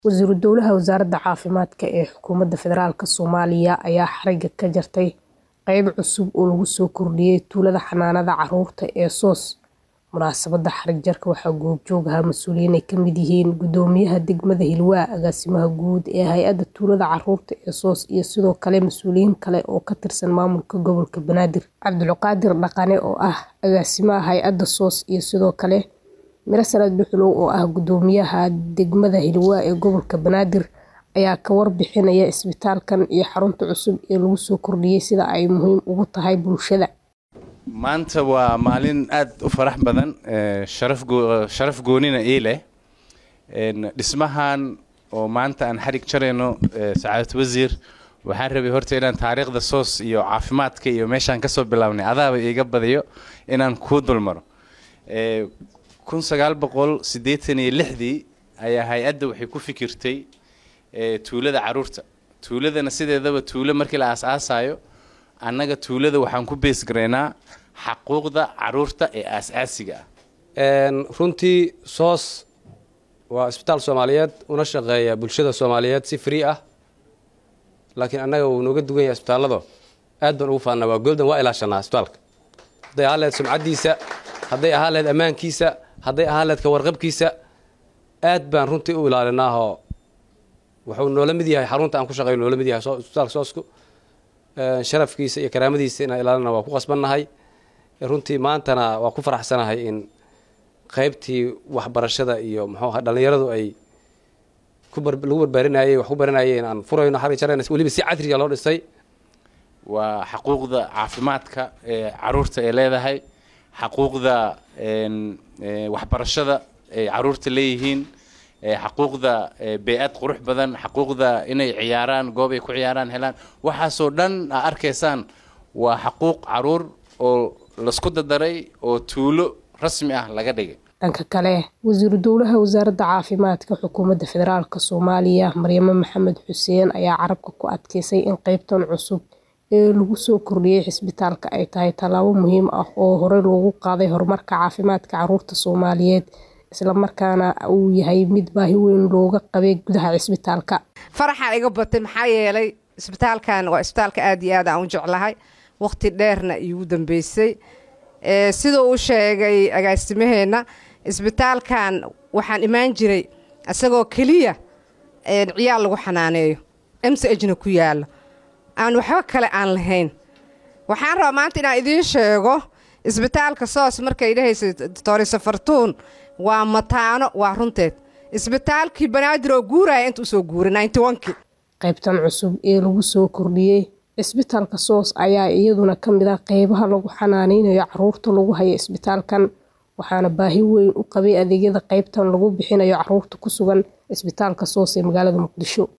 Wasiiru Dowlaha Wasaaradda Caafimaadka ee Xukuumadda Federaalk Soomaaliya ayaa xariga ka jartay qayb cusub oo lagu soo kordhiyay tuulada xanaanada carruurta ee SOS. Munaasabadda xarig jarka waxaa goobjoog ahaa mas'uuliyiin ay ka mid yihiin Gudoomiyaha Degmada Hiilwaa, Agaasimaha Guud ee Hay'adda Tuulada Carruurta ee SOS iyo sidoo kale mas'uuliyiin kale oo ka tirsan Maamulka Gobolka Banaadir. Cabdulqaadir Dhaqane oo ah Agaasimaha Hay'adda SOS iyo sidoo kale Mirsad Duxulow oo ah Gudoomiyaha Degmada Hiilwaa ee Gobolka Banaadir ayaa ka warbixinaya isbitaalkan iyo xarunta cusub ee lagu soo kordhiyay sida ay muhiim ugu tahay bulshada. maanta waa maalin aad u farax badan ee, sharaf goo- sharaf goonina ii leh Een, dhismahan oo maanta aan xarig jarayno ee, sacaadad wasiir waxaan rabay horta inaan taariikhda soos iyo caafimaadka iyo meeshaan kasoo bilaabnay adaaba iiga badiyo inaan kuu dulmaro Ee, kun sagaal boqol siddeetan iyo lixdii ayaa hay-adda waxay ku fikirtay ee, tuulada carruurta tuuladana sideedaba tuulo markii la aas-aasayo annaga tuulada waxaan ku bees garaynaa xaquuqda carruurta ee aas-aasiga ah Een, runtii soos waa isbitaal soomaaliyeed una shaqeeya bulshada soomaaliyeed si free ah laakiin annaga wuu nooga dugan yahay isbitaallado aad baan ugu faannaa waa goldan waa ilaashanaa isbitaalka hadday ahaan lahayd sumcaddiisa hadday ahaan lahayd ammaankiisa hadday ahaan lahayd ka warqabkiisa aad baan runtii u ilaalinaahoo wuxuu noola mid yahay xarunta aan ku shaqeeyo noola mid yahay soo- isbitaalka soosku Een, sharafkiisa iyo karaamadiisa inaan ilaalina waa ku qasbannahay runtii maantana waa ku faraxsanahay in qaybtii waxbarashada iyo muxuu ahaa dhallinyaradu ay ku bar- lagu barbaarinayay wax ku baranayeen aan furayno xarig jarayna weliba si cadriga loo dhisay waa xaquuqda caafimaadka ee carruurta ay leedahay xaquuqda een, ee, waxbarashada ay carruurta leeyihiin ee, xaquuqda ee, bey-ad qurux badan xaquuqda inay ciyaaraan goob ay ku ciyaaraan helaan waxaasoo dhan aa arkaysaan waa xaquuq carruur oo lasku dadaray oo tuulo rasmi ah laga dhigay Dhanka kale, Wasiiru Dowlaha Wasaaradda Caafimaadka Xukuumadda Federaalk Soomaaliya Maryamo Maxamed Xuseen ayaa carabka ku adkeysay in qaybtan cusub ee lagu soo kordhiyay isbitaalka ay tahay tallaabo muhiim ah oo horey loogu qaaday horumarka caafimaadka carruurta Soomaaliyeed isla markaana uu yahay mid baahi weyn looga qabay gudaha isbitaalka. faraxaa iga batay maxaa yeelay isbitaalkan waa isbitaalka aad iyo aad aan u jeclahay waqti dheerna iigu dambeysay Ee, siduu u sheegay agaasimaheenna isbitaalkan waxaan imaan jiray isagoo keliya een, ciyaal lagu xanaaneeyo msajna ku yaalo aan waxba kale aan lahayn waxaan rabaa maanta inaan idiin sheego isbitaalka soos markay dhahaysa doctor safartuun waa mataano waa runteed isbitaalkii banaadir oo guuraya inta usoo guuray 91kii qaybtan cusub ee lagu soo kordhiyey isbitaalka soos ayaa iyaduna ka mid ah qeybaha lagu xanaaneynayo carruurta lagu hayo isbitaalkan waxaana baahi weyn u qabay adeegyada qaybtan lagu bixinayo carruurta ku sugan isbitaalka soos ee magaalada muqdisho